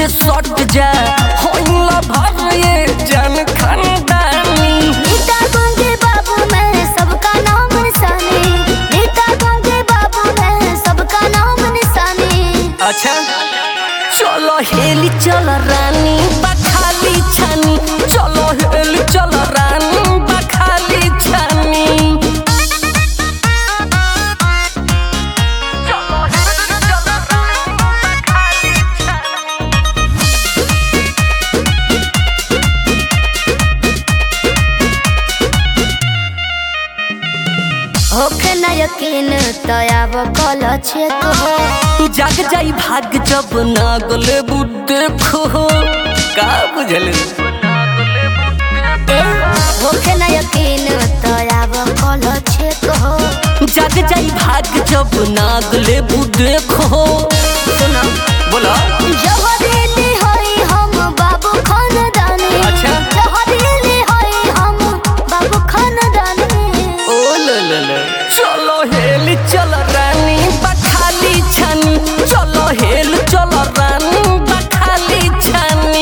लगे सट जा होला भर ये जन खानदानी नीता गंगे बाबू मैं सबका नाम निशानी नीता गंगे बाबू मैं सबका नाम निशानी अच्छा चलो हेली चल रानी बखाली छानी चलो हेली चल रानी बखाली छानी चलो हेली चल रानी बखाली छानी होखे न यकीन तयाब कल छे तो जाग जाई भाग जब नागले बुद्धे खो का बुझल होखे न यकीन तयाब कल छे तो जाग जाई भाग जब नागले बुद्धे खो सुनो बोला जहरीली होई हम बाबू खानदानी अच्छा। जहरीली होई हम बाबू खानदानी ओ ले ले ले चलो हेल चल रानी बखाली छानी चलो हेल चल रानी बखाली छानी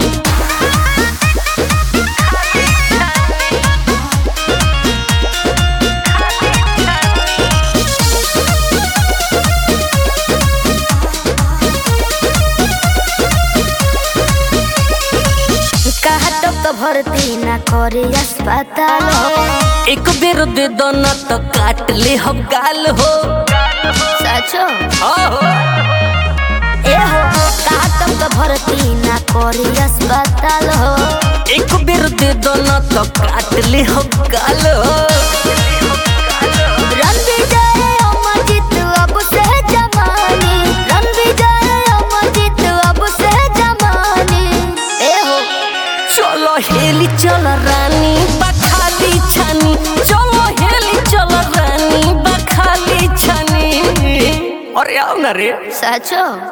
कहा तो तो भर्ती ना करे अस्पताल हो एक बेर दे दो ना तो काट ले हम गाल हो सचो आहो। ए हो कहा तो तो भर्ती ना करे अस्पताल हो एक बेर दे दो ना तो काट ले हम गाल हो रन विजय अमरजीत अब से जमानी रन विजय अमरजीत अब से जमानी ए हो चलो हेली चल रानी बखाली छानी चलो हेली चल रानी बखाली छानी अरे आओ ना रे सचो